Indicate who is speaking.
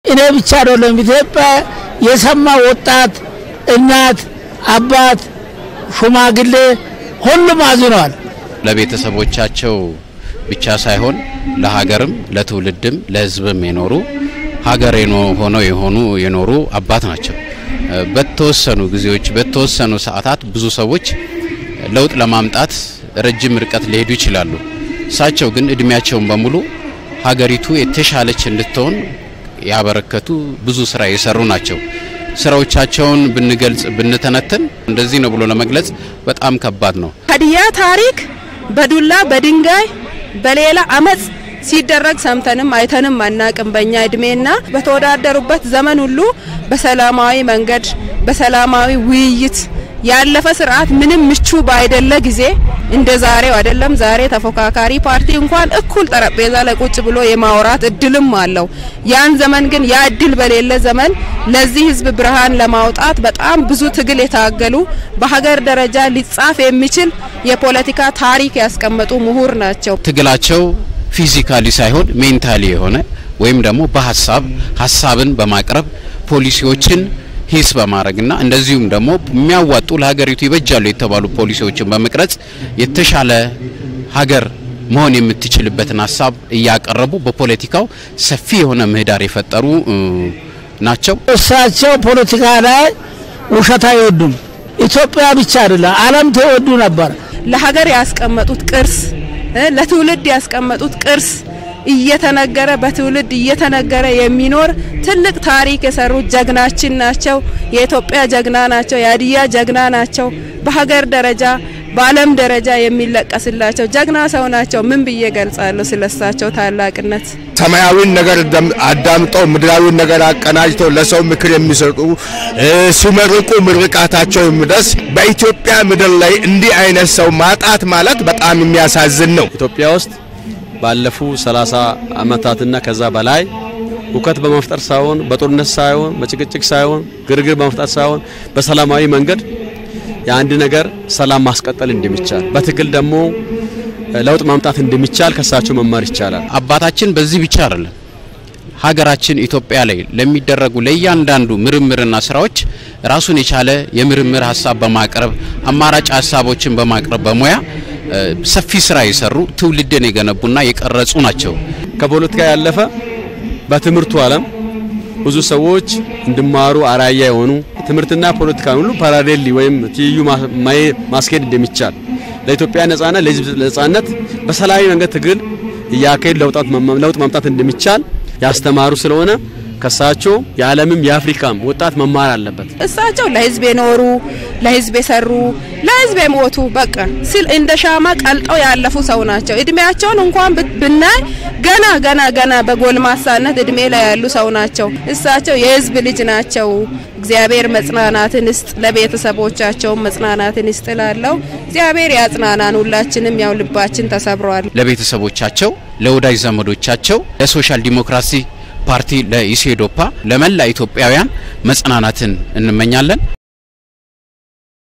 Speaker 1: እኔ ብቻ አይደለም ኢትዮጵያ የሰማ ወጣት፣ እናት፣ አባት፣ ሽማግሌ ሁሉም አዝነዋል።
Speaker 2: ለቤተሰቦቻቸው ብቻ ሳይሆን ለሀገርም ለትውልድም ለሕዝብም የኖሩ ሀገር ሆነው የሆኑ የኖሩ አባት ናቸው። በተወሰኑ ጊዜዎች በተወሰኑ ሰዓታት ብዙ ሰዎች ለውጥ ለማምጣት ረጅም ርቀት ሊሄዱ ይችላሉ። እሳቸው ግን እድሜያቸውን በሙሉ ሀገሪቱ የተሻለች እንድትሆን ያበረከቱ ብዙ ስራ የሰሩ ናቸው። ስራዎቻቸውን ብንገልጽ ብንተነትን እንደዚህ ነው ብሎ ለመግለጽ በጣም ከባድ ነው።
Speaker 3: ሀዲያ ታሪክ በዱላ በድንጋይ በሌላ አመጽ ሲደረግ ሰምተንም አይተንም አናቅም። በእኛ እድሜና በተወዳደሩበት ዘመን ሁሉ በሰላማዊ መንገድ በሰላማዊ ውይይት ያለፈ ስርዓት ምንም ምቹ ባይደለ ጊዜ እንደ ዛሬው አይደለም። ዛሬ ተፎካካሪ ፓርቲ እንኳን እኩል ጠረጴዛ ላይ ቁጭ ብሎ የማውራት እድልም አለው። ያን ዘመን ግን ያ እድል በሌለ ዘመን ለዚህ ህዝብ ብርሃን ለማውጣት በጣም ብዙ ትግል የታገሉ በሀገር ደረጃ ሊጻፍ የሚችል የፖለቲካ ታሪክ ያስቀመጡ ምሁር ናቸው።
Speaker 2: ትግላቸው ፊዚካሊ ሳይሆን ሜንታሊ የሆነ ወይም ደግሞ በሀሳብ ሀሳብን በማቅረብ ፖሊሲዎችን ሂስ በማድረግና እንደዚሁም ደግሞ የሚያዋጡ ለሀገሪቱ ይበጃሉ የተባሉ ፖሊሲዎችን በመቅረጽ የተሻለ ሀገር መሆን የምትችልበትን ሀሳብ እያቀረቡ በፖለቲካው ሰፊ የሆነ ምህዳር የፈጠሩ ናቸው።
Speaker 1: እሳቸው ፖለቲካ ላይ ውሸት አይወዱም። ኢትዮጵያ ብቻ አይደለም ዓለም ተወዱ ነበር።
Speaker 3: ለሀገር ያስቀመጡት ቅርስ ለትውልድ ያስቀመጡት ቅርስ እየተነገረ በትውልድ እየተነገረ የሚኖር ትልቅ ታሪክ የሰሩት ጀግናችን ናቸው። የኢትዮጵያ ጀግና ናቸው። የሀዲያ ጀግና ናቸው። በሀገር ደረጃ በዓለም ደረጃ የሚለቀስላቸው ጀግና ሰው ናቸው። ምን ብዬ ገልጻለሁ ስለሳቸው ታላቅነት?
Speaker 4: ሰማያዊን ነገር አዳምጠው ምድራዊን ነገር አቀናጅተው ለሰው ምክር የሚሰጡ ሲመርቁ ምርቃታቸው የሚደርስ በኢትዮጵያ ምድር ላይ እንዲህ አይነት ሰው ማጣት ማለት በጣም የሚያሳዝን ነው።
Speaker 5: ኢትዮጵያ ውስጥ ባለፉ 30 ዓመታትና ከዛ በላይ ሁከት በመፍጠር ሳይሆን በጦርነት ሳይሆን በጭቅጭቅ ሳይሆን ግርግር በመፍጠር ሳይሆን በሰላማዊ መንገድ የአንድ ነገር ሰላም ማስቀጠል እንደሚቻል በትግል ደግሞ ለውጥ ማምጣት እንደሚቻል ከሳቸው መማር ይቻላል።
Speaker 2: አባታችን በዚህ ብቻ አይደለም ሀገራችን ኢትዮጵያ ላይ ለሚደረጉ ለእያንዳንዱ ምርምርና ስራዎች ራሱን የቻለ የምርምር ሀሳብ በማቅረብ አማራጭ ሀሳቦችን በማቅረብ በሙያ ሰፊ ስራ የሰሩ ትውልድን የገነቡና የቀረጹ ናቸው።
Speaker 5: ከፖለቲካ ያለፈ በትምህርቱ ዓለም ብዙ ሰዎች እንዲማሩ አራያ የሆኑ ትምህርትና ፖለቲካን ሁሉ ፓራሌሊ ወይም ትይዩ ማስኬድ እንደሚቻል ለኢትዮጵያ ነጻነት ለሕዝብ ነጻነት በሰላማዊ መንገድ ትግል እያካሄድ ለውጥ ማምጣት እንደሚቻል ያስተማሩ ስለሆነ ከሳቸው የዓለምም የአፍሪካም ወጣት መማር አለበት።
Speaker 3: እሳቸው ለህዝብ የኖሩ ለህዝብ የሰሩ ለህዝብ የሞቱ በቃ ስል እንደ ሻማ ቀልጠው ያለፉ ሰው ናቸው። እድሜያቸውን እንኳን ብናይ ገና ገና ገና በጎልማሳነት እድሜ ላይ ያሉ ሰው ናቸው። እሳቸው የህዝብ ልጅ ናቸው። እግዚአብሔር መጽናናትን ይስጥ፣ ለቤተሰቦቻቸውም መጽናናትን ይስጥ እላለሁ። እግዚአብሔር ያጽናናን። ሁላችንም ያው ልባችን ተሰብሯል።
Speaker 2: ለቤተሰቦቻቸው፣ ለወዳጅ ዘመዶቻቸው፣ ለሶሻል ዲሞክራሲ ፓርቲ ለኢሴዶፓ ለመላ ኢትዮጵያውያን መጽናናትን እንመኛለን።